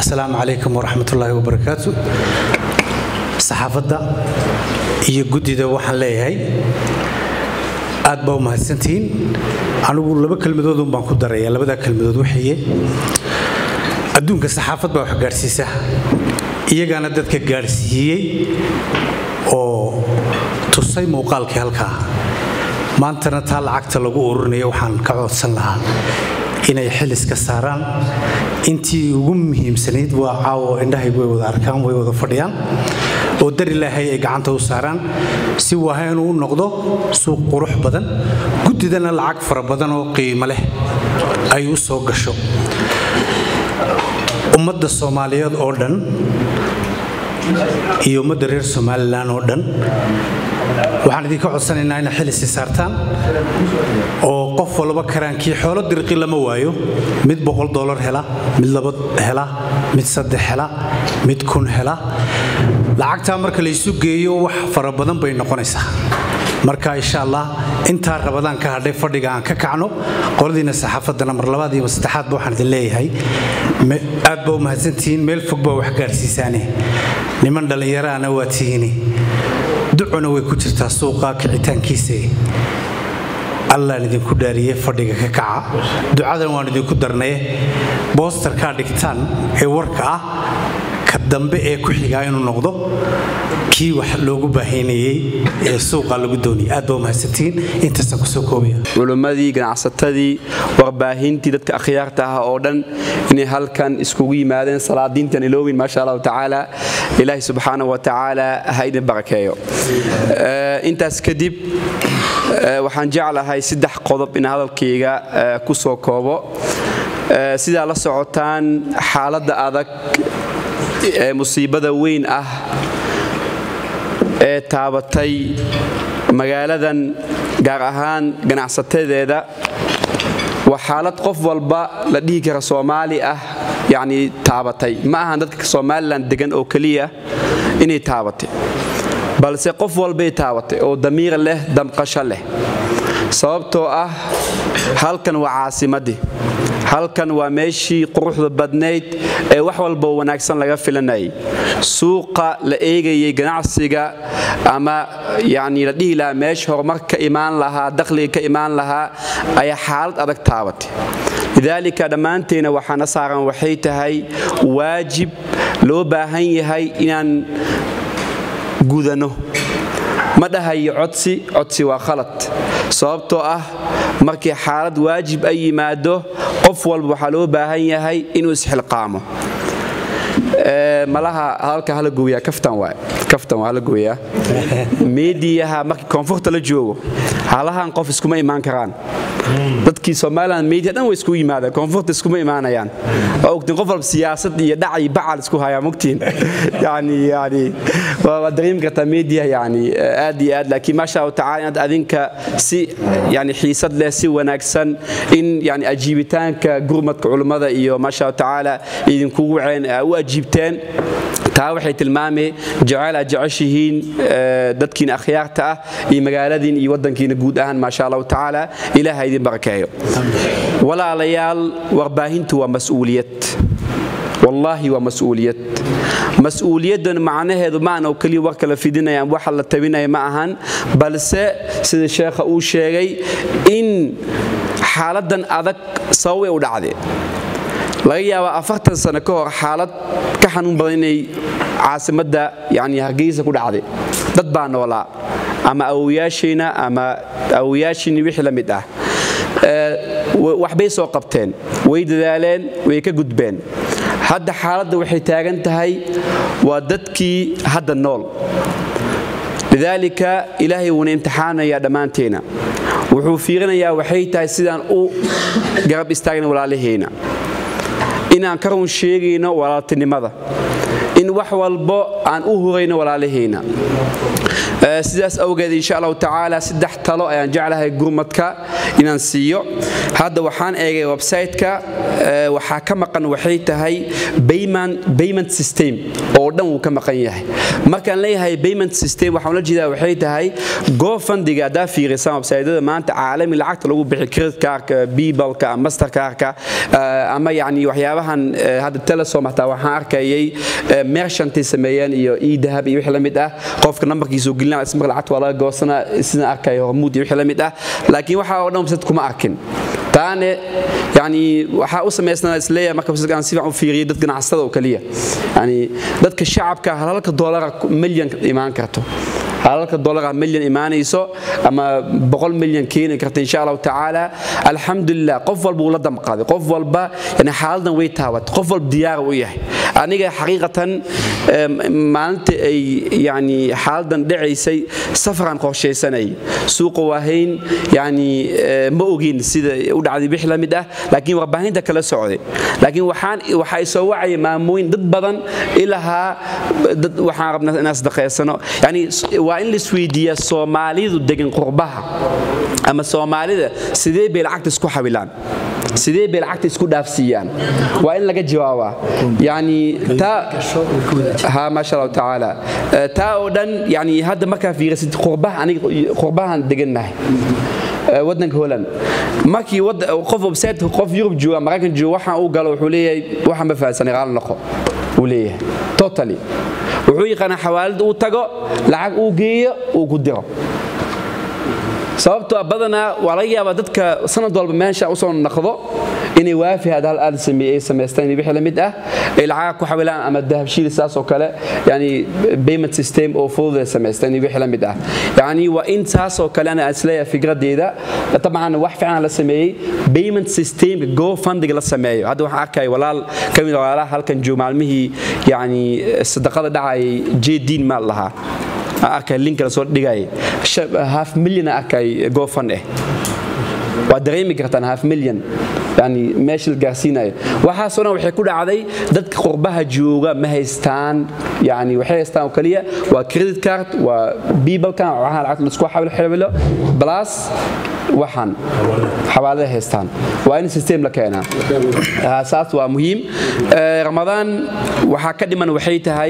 asalaamu calaykum waraxmatullaahi wabarakaatu saxaafadda iyo guddida waxaan leeyahay aad baa u mahadsantihiin anigu laba kelmadoodun baan ku daraya labadaa kelmadood waxaye adduunka saxaafad baa wax gaadhsiisa iyagaana dadka gaadhsiiyey oo tusay muuqaalkii halkaa maantana taa lacagta lagu ururinayo waxaan ka codsan lahaa inay xiliska saaraan intii ugu muhiimsanayd waa caawo indhahaygu way wada arkaan way wada fadhiyaan oo dar ilaahay ay gacanta u saaraan si waaha inuu u noqdo suuq qurux badan guddidana lacag fara badan oo qiimo leh ay u soo gasho ummadda soomaaliyeed oo dhan iyo ummadda reer somalilan oo dhan waxaan idinka codsanaynaa inay xilisi saartaan oo qof walba karaankii xoolo dirqi lama waayo mid boqol dolar hela mid laba hela mid saddex hela mid kun hela lacagtaa marka laysu geeyo wax fara badan bay noqonaysaa marka insha allah intaa rabadaan ka hadhay fadhiga aan ka kacno qoladiina saxaafaddana mar labaad iyo saddexaadba waxaan idin leeyahay aad baa u mahadsantihiin meel fog baa wax gaarsiisaane niman dhallinyaraana waa tihiini ducuna way ku jirtaa suuqa kicitaankiisa allaan idinku dhaariyey fadhiga ka kaca ducadan waan idinku darnaye boostarkaa dhigtaan ee warka ah ka dambe ee ku xigaa inuu noqdo kii wax loogu baahaynayey ee suuqa lagu doonayay aad baa umahadsantihiin intaasaan kusoo koobaya culimmadii ganacsatadii warbaahintii dadka akhyaarta ah oo dhan inay halkan iskugu yimaadeen salaadiintan iloowin maasha allahu tacaala ilaahi subxaana wa tacaala ha idin barakeeyo intaas kadib waxaan jeclahay saddex qodob in hadalkayga ku soo koobo sidaa la socotaan xaaladda adag ee musiibada weyn ah ee taabatay magaaladan gaar ahaan ganacsatadeeda waa xaalad qof walba la dhihi kara soomaali ah yacnii taabatay ma ahan dadka somalilan degan oo keliya inay taabatay balse qof walbay taabatay oo damiir leh damqasho leh sababtoo ah halkan waa caasimaddii halkan waa meeshii quruxda badnayd ee wax walba wanaagsan laga filanayay suuqa la eegayay ganacsiga ama yacni la dhihi lahaa meesha horumar ka imaan lahaa dakhliga ka imaan lahaa ayaa xaalad adag taabatay lidaalika dhammaanteena waxaana saaran waxay tahay waajib loo baahan yahay inaan gudano ma dhahayo codsi codsi waa khalad sababtoo ah markii xaalad waajib ay yimaado qof walba waxaa loo baahan yahay inuu isxilqaamo malaha hadalka hala gooyaa kaftan waay kaftan waa hala gooyaa meediyaha markii koonfurta la joogo halahan qof iskuma imaan karaan dadkii somalilan media dhan way iskugu yimaadaan koonfurta iskuma imaanayaan waa ogtiin qof walba siyaasad iyo dhac iyo bacal isku hayaa mogtiin yani yani waa dareemi kartaa media yani aad iyo aad laakiin maasha allahu tacala inaad adinka si yani xiisad leh si wanaagsan in yani ajiibitaanka gurmadka culummada iyo maasha allahu tacaala idinkugu waceen u ajiibteen taa waxay tilmaamay jacayl aad jeceshihiin dadkiina akhyaarta ah iyo magaaladiin iyo waddankiina guud ahaan maasha allahu tacaala ilaah ha idin barakeeyo walaalayaal warbaahintu waa mas'uuliyad wallaahi waa mas'uuliyad mas-uuliyaddan macnaheedu maana oo keliya warka la fidinayaan waxa la tabinaya ma ahan balse sida sheekha uu sheegay in xaaladdan adag sababay u dhacdee laga yaabaa afartan sano ka hor xaalad ka xanuun badan inay caasimadda yani hargeysa ku dhacday dad baa noolaa ama awowayaashayna ama awowayaashiini wixii la mid ah waxbay soo qabteen way dadaaleen way ka gudbeen hadda xaaladda waxay taagan tahay waa dadkii hadda nool lidaalika ilaahay wuuna imtixaanayaa dhammaanteena wuxuu fiirinayaa waxay tahay sidaan u garab istaagna walaalahayna inaan ka run sheegayno walaaltinimada in wax walbo aan u hurayno walaalahayna sidaas awgeed insha allahu tacaala saddex talo ayaan jeclahay gurmadka inaan siiyo hadda waxaan eegay website-ka waxaa ka maqan waxay tahay payment system oo dhan wuu ka maqan yahay markaan leeyahay payment system waxaan la jeedaa waxay tahay gofandiga haddaa fiirisaan websaydyada maanta caalami lacagta lagu bixi credit cardka bibalka master cardka ama yani waxyaabahan hadda telesom hataa waxaan arkayay merchantay sameeyeen iyo idahab iyo wixii la mid ah qofka nambarkiisu gelina ismar lacagta waa laga goosana sidaan arkaya hormuud iyo wixii la mid ah laakiin waxa oo dhan website kuma arkin taane yani waxaa u samaysnaa isleeyahay marka aan si fiican u fiiriyay dad ganacsatada oo kaliya yani dadka shacabka halka doolara milyan imaan karto halalka dolara milyan imaanayso ama boqol milyan keeni karta insha allahu tacaala alxamdulilah qof walba uu la damqaaday qof walba yani xaaladan way taabatay qof walba diyaara u yahay aniga xaqiiqatan maalinta ay yani xaaladan dhacaysay safaraan qorshaysanay suuqa waahayn yani ma ogin sida u dhacday wix la mid ah laakiin warbaahinta kala socday laakiin waxaan waxaa isoo wacaya maamooyin dad badan ilahaa dad waxaan rabnaa inaan sadaqaysano yani waa in laisweydiiyaa soomaalidu degan qurbaha ama soomaalida sidee bay lacagta isku xabilaan sidee bay lacagta isku dhaafsiiyaan waa in laga jawaabaa yani ha maasha allahu tacaala taa oo dhan yani hadda markaa fiirisid qurbaha aniga qurbahan degannahay wadanka holland markii qof website qof yurub jooga maraykan jooga waxaan uu galo wuxuu leeyahay waxaan ma fahansanay qaal noqo uu leeyahay totally wuxuu yaqaanaa xawaalid uu tago lacag uu geeyo uu ku diro sababtoo badanaa waa laga yaabaa dadka sanad walba meesha usoo naqdo inay waafi had hal aad sameeyay samaystaan wixii la mid ah ay lacag ku xawilaan ama dahabshiil saas oo kale yani payment system oo fudud ay samaystaan wixii la mid ah yani waa in saas oo kale ana isleeyahay fikradeeda tabcan wax fiican la sameeyay payment system go funding la sameeyo hadda waxaan arkay walaal kamid walaalaha halkan joog maalmihii yani sadaqada dhacay jeediin maal lahaa arkay link la soo dhigay half million arkay gofan eh waa dareemi kartaan half million yani meesha la gaarsiinayo waxaasoo dhan waxay ku dhacday dadka qurbaha jooga ma haystaan yani waxay haystaan oo kaliya waa credit card waa bibalkan waxaan lacagta laisku xawil xawilo plus waxaan xawaalada haystaan waa in system la keenaa saas waa muhiim ramadaan waxaa ka dhiman waxay tahay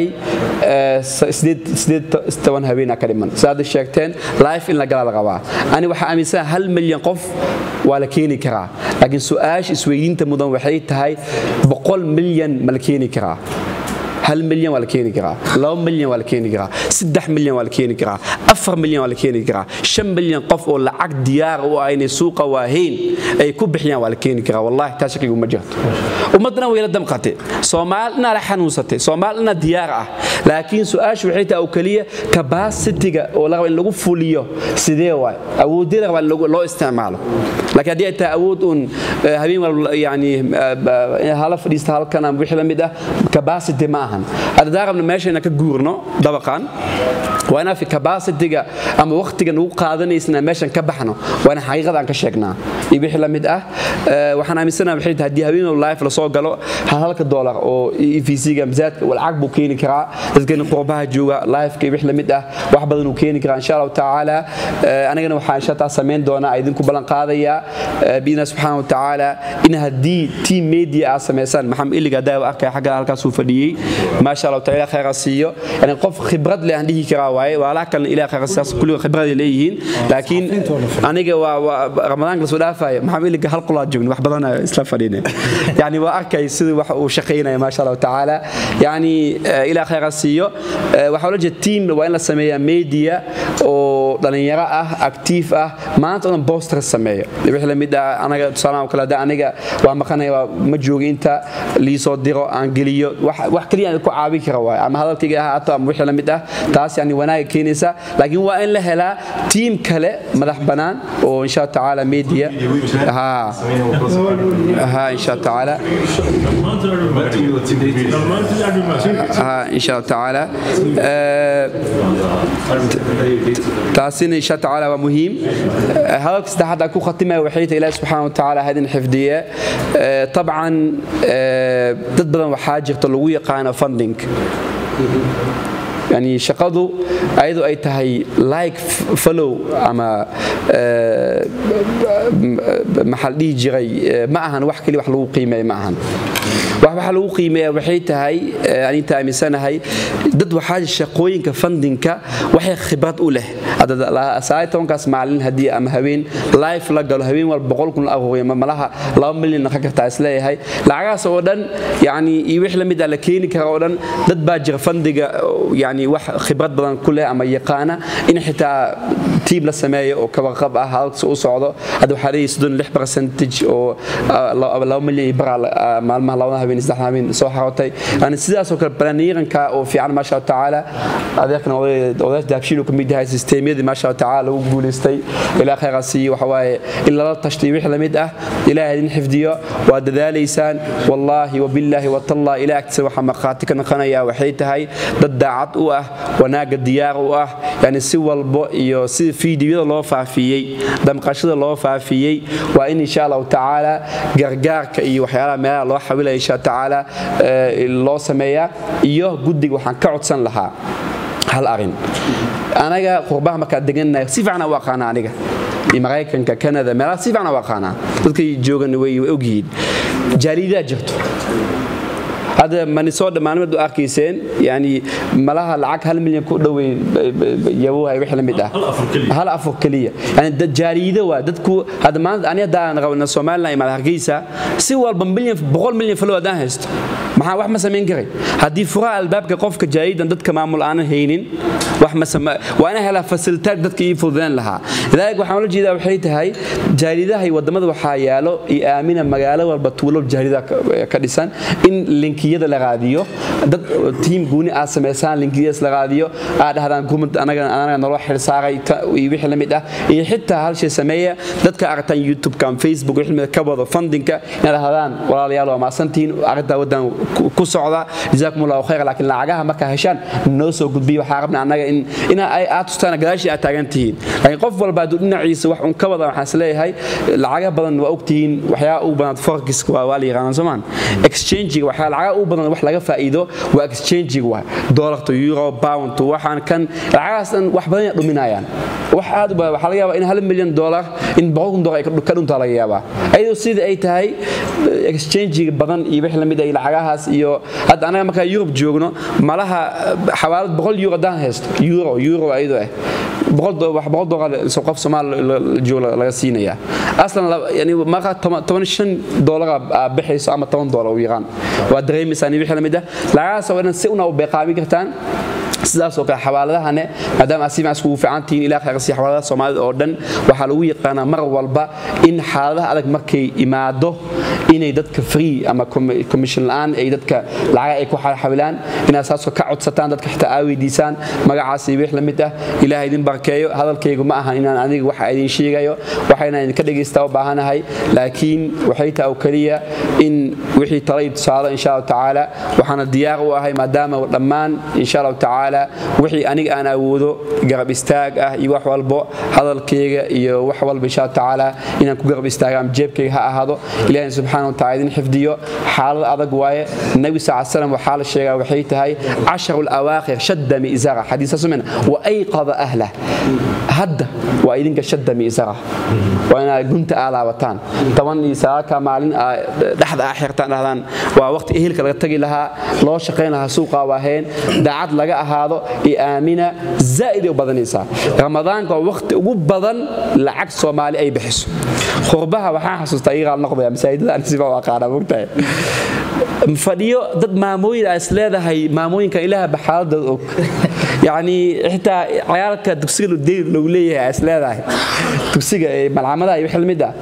toban habeena ka dhiman saada sheegteen life in la gala la qabaa ani waxaa aaminsana hal milyan qof waa la keeni karaa laakiin su-aasha isweydiinta mudan waxay tahay boqol milyan ma la keeni karaa hal milyan waa la keeni karaa laba milyan waa la keeni karaa saddex milyan waa la keeni karaa afar milyan waa la keeni karaa shan milyan qof oo lacag diyaar u ah inay suuqa waahayn ay ku bixiyaan waa la keeni karaa wallahi taa shakigu ma jirto ummaddana way la damqatay soomaal inaa la xanuunsatay soomaal inaa diyaar ah laakiin su-aashu waxay tahay oo keliya kabasitiga oo la raba in lagu fuliyo sidee waay awoodyada raba in loo isticmaalo laakiin haddii ay tahay awood uun habeen walba yani hala fadhiista halkan ama wixii la mid ah kabasity ma aha haddaan rabno meeshayna ka guurno dabaqan waa inaa fi kabasitiga ama wakhtiga nagu qaadanaysa meeshan ka baxno waa in xaqiiqada aan ka sheegnaa iyo wixii la mid ah waxaan aaminsanaha waxay tahay haddii habeen life lasoo galo halka doolar oo evc-ga masaadka lacag buu keeni karaa dadkani qurbaha jooga lifeka iyo wixii la mid ah wax badan uu keeni karaa insha allahu tacaala anigana waxaan insha taa samayn doonaa idinku ballan qaadayaa biidna subxaana wa tacaala in haddii team media aad samaysaan maxamed iliga daawa arkaya xagga halkaasuu fadhiyey maasha allahu taala khayra siiyo yani qof khibrad leh aan dhihi karaa waaye walaalaha kalena ilaah khayra siyaas kulliga khibrad ay leeyihiin laakiin aniga waa ramadaanka lasoo dhaafaya maxamed iliga hal qolaa joogni wax badan isla fadhiine yani waa arkay sidii wax uu shaqaynaya maasha allahu tacaala yani ilaah khayra siiyo waxaa la jeeda team waa in la sameeyaa media oo dhalinyaro ah actiif ah maanta odan boster sameeyo wixii la mid ah anaga tusaalaha kale hadda aniga waa maqanaya ma jooga inta liisoo diro aan geliyo wax kaliya aan ku caawin kara waay ama hadalkayga ahaato ama wixii la mid ah taas yani wanaaga keenaysa laakiin waa in la helaa tiim kale madax bannaan oo insha allah tacaala media ha ha insha allah tacaala ha insha allah tacaala taasina insha allah tacaala waa muhiim hadalka saddexaad aan ku khatimaya waxay tahay ilaahi subxaana wa tacaala hadin xifdiye طبعا dad badan waxaa jirta lagu yaqaano funding yani shaqadu ayadu ay tahay like follow ama maxaa la dhihi jiray ma ahan wax keli wax lagu qiimeeya ma ahan wax waxa lagu qiimeeya waxay tahay aninta aaminsanahay dad waxaa shaqooyinka fundinka waxay khibrad u leh sagaal tobankaas maalin haddii ama haween life la galo haween walba boqol kun la aruuriya malaha laba milyan naqan kartaa isleeyahay lacagahaas oo dhan yani iyo wix la mid ah la keeni kara oo dhan dad baa jira fandiga yani wax khibrad badan ku leh ama yaqaana in xitaa tiib la sameeyo oo kabaqab ah halkasi u socdo hadda waxaa leeyahay soddon lix percentage oo laba milyan iyo bara maalmaha labada habeen saddex habeen soo xarotay yani sidaasoo kale balaniiranka oo fiican maasha allah tacaala adeerkan odayaasha daabshiil uu ka mid yahay sisteemyadii maasha allah tacaala lagu guulaystay ilaa khayra siiyo waxa waaye in lala tashtay wix la mid ah ilaahay idin xifdiyo waa dadaalaysaan wallaahi wabillaahi watallah ilaa agtiisa waxaa markhaati ka noqonaya waxay tahay dad daacad u ah wanaagga diyaar u ah yani si walbo iyo sida fiidiyada loo faafiyey damqashada loo faafiyey waa in insha allahu tacaala gargaarka iyo waxyaalaha meelaha loo xawilaya insha tacaala loo sameeyaa iyo guddiga waxaan ka codsan lahaa hal arin anaga qurbaha markaa degannahay si fiican u aqaana aniga iyo maraykanka canada meelaha si fiican u aqaanaa dadkay joogan way ogyihiin jaaliidaa jirto hadda manisoodha maalmeed u arkayseen yani malaha lacag hal milyan ku dhowey yabohay wix la mid ah hal afur keliya yani jaariido waa dadku hadda maanta ani haddaan rabna somaliland imaad hargeysa si walba milyan boqol milyan falow haddaan haysto maxaa wax ma samayn karay haddii furaha albaabka qofka jaariidan dadka maamul aanan haynin wax ma waa inaan helaa fasilitaad dadka ii fududeen lahaa lidaalika waxaan ula jeedaa waxay tahay jaariidaha iyo wadamada waxaa yaalo iyo aamina magaalo walba tuulo jaariida ka dhisan in linkiyada la raadiyo dad tiim gooni aad samaysaan linkiyadaas la raadiyo aad dhahdaan gumad anaga naloo xilsaaray iyo wixii la mid ah iyo xitaa hal shay sameeya dadka aragtaan youtube-ka ama facebook wixii mid ka wado fundinka inaad dhahdaan walaalayaal waa maasantihiin arrintaa waddan ku socda jazaakum allahu khayr laakiin lacagaha markaa heshaan noo soo gudbiya waxaa rabna annaga in in aad tustaan gadaashii aad taagan tihiin laakiin qof walba hadduu dhinaciisa wax un ka wada waxaan isleeyahay lacaga badan waa ogtihiin waxyaa ugu badan forexiska waa waa la yaqaanaan soomaan exchangiga waxyaa lacaga ugu badan wax laga faa'iido waa exchangiga waa dollarta euro pound waxaan kan lacagahaas dhan wax badan ay dhuminayaan wax aad u badan waxaa laga yaabaa in hal milyan dollar in boqol kun dollar ay ka dhuntaa laga yaabaa ayadoo sida ay tahay exchangiga badan iyo wix la mid ay lacagahaas iyo hadda anaga markaa yurub joogno malaha xawaalad boqol euro haddaan haysto euro euro ayadoo ah wax boqol dollar qof soomaal jooga laga siinayaa aslan yani markaa toban shan dollar bixayso ama toban dollar u yaqaan waa dareemaysaan iyo wixii la mid ah lacagahaas oo dhan si una u beeqaamin kartaan sidaasoo kale xawaaladahane maadaama aad si fiican iskugu fiican tihiin ilaa khayrsii xawaaladaha soomaalida oo dhan waxaa lagu yaqaanaa mar walba in xaaladaha adag markay imaado inay dadka free ama commission la'aan ay dadka lacaga ay ku xawilaan inaad saasoo ka codsataan dadka xitaa aa weydiisaan magacaas iyo wix la mid ah ilaaha idin barkeeyo hadalkaygu ma ahan inaan aniga waxa idin sheegayo waxayna idinka dhagaystaa u baahanahay laakiin waxay tahay oo keliya in wixii talay tusaalo insha allahu tacaala waxaana diyaar u ahay maadaama dhammaan insha allahu tacaala wixii aniga aan awoodo garab istaag ah iyo wax walbo hadalkayga iyo wax walba insha allahu tacaala inaan ku garab istaaga ama jeebkayga ha ahaado ilaahay subxaana wa taala idin xifdiyo xaalad adag waaye nabi sal slam waxaa la sheegaa waxay tahay casharu lawaakhir shadda mi'zara xadiisa sumen wa ayqada ahlah hadda waa idinka shadda mi'zara waa inaad gunta aa laabataan toban iyo sagaalka maalin dhexda aa xirtaan dhahdaan waa waqti ehelka laga tagi lahaa loo shaqayn lahaa suuqa waaheen daacad laga ahaado iyo aamina zaa'id ay u badanaysaa ramadaanka waa waqti ugu badan lacag soomaali ay bixiso qurbaha waxaan xasuustaa iiqaal noqdaya masaajidada aan siba u aqaana mogtahay fadhiyo dad maamooyin aa is leedahay maamooyinka ilaaha baxaaladooda og yacni xitaa cayaalka dugsiga deyr lagu leeyahay aa is leedahay dugsiga malcamadaha iyo wix lamid ah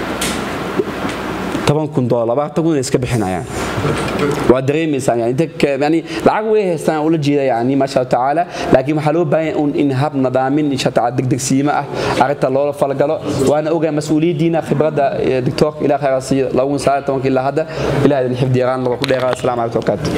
toban kun dolar labaatan kun iska bixinayaan waa dareemaysaan yani lacag way haystaan ula jeeda yani maasha allah tacaala laakiin waxaa loo baahan un in hab nadaamin insha taala degdegsiimo ah arrinta loola falgalo waana ogaa mas-uuliyaddiina khibradda doctoorka ilaa khayra siiyo lagu saaran tobanka ilaa hadda ilaah idin xifdi yaraan lagu dheeraa assalamu calaykum barakaatu